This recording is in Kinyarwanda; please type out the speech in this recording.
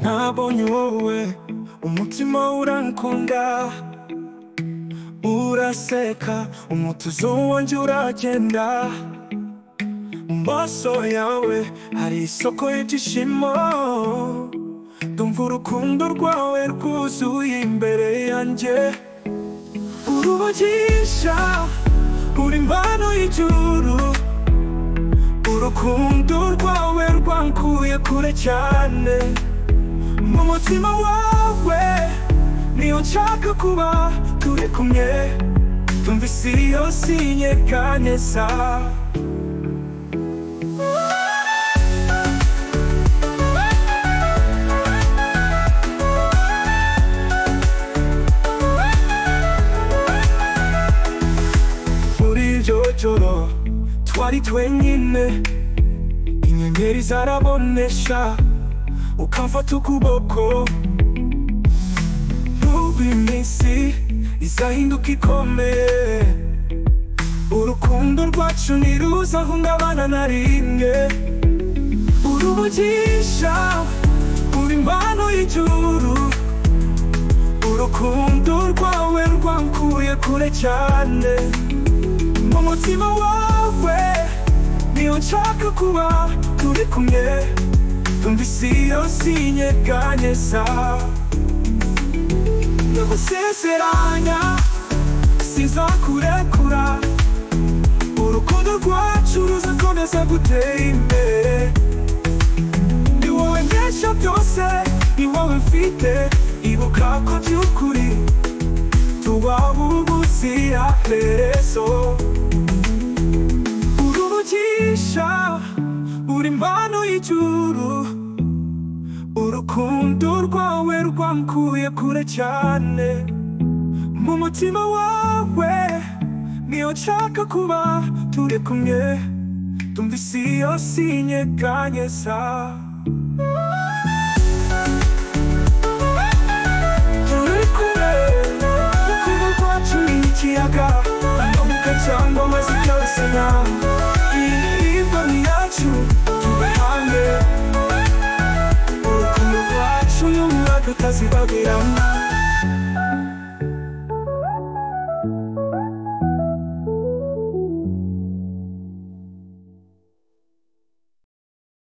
ntabonye wowe umutima urankunda uraseka umutuzo wanjye uragenda mu maso yawe hari isoko y'ibyishimo ndumva urukundo rwawe rwuzuye imbere yanjye urugisha uri impano y'ijuru urukundo rwawe rwankuye kure cyane mu mutima wawe niyo nshaka kuba turi kumwe tumva isi yose inyeganyeza muri iryo joro twari twenyine inyenyeri zarabonesha ukamfata ukuboko n'ubu iminsi izahinduka ikomeye urukundo rwacu ntiruzahungabana na rimwe uruvugisha uri impano y'ijuru urukundo rwawe rwankuye kure cyane mu mutima wawe niyo nshaka kuba turi kumwe tumva isi yose inyeganyeza ndagusezeranya sinzakurekura urukundo rwacu ruzakomeza gutera imbere ni wowe mbesha byose ni wowe mfite ibuka ko by'ukuri tubaho ubuzira herezo urugisha uri impano y'ijuru urukundo rwawe rwankuye kure cyane mu mutima wawe niyo nshaka kuba turi kumwe tumva isi yose inyeganyeza turi kumwe urukundo rwacu ni ikiyaga amabuka cyangwa amazi byose na iyi mboni yacu tube hamwe urukundo rwacu n'umwaka utazibagiramo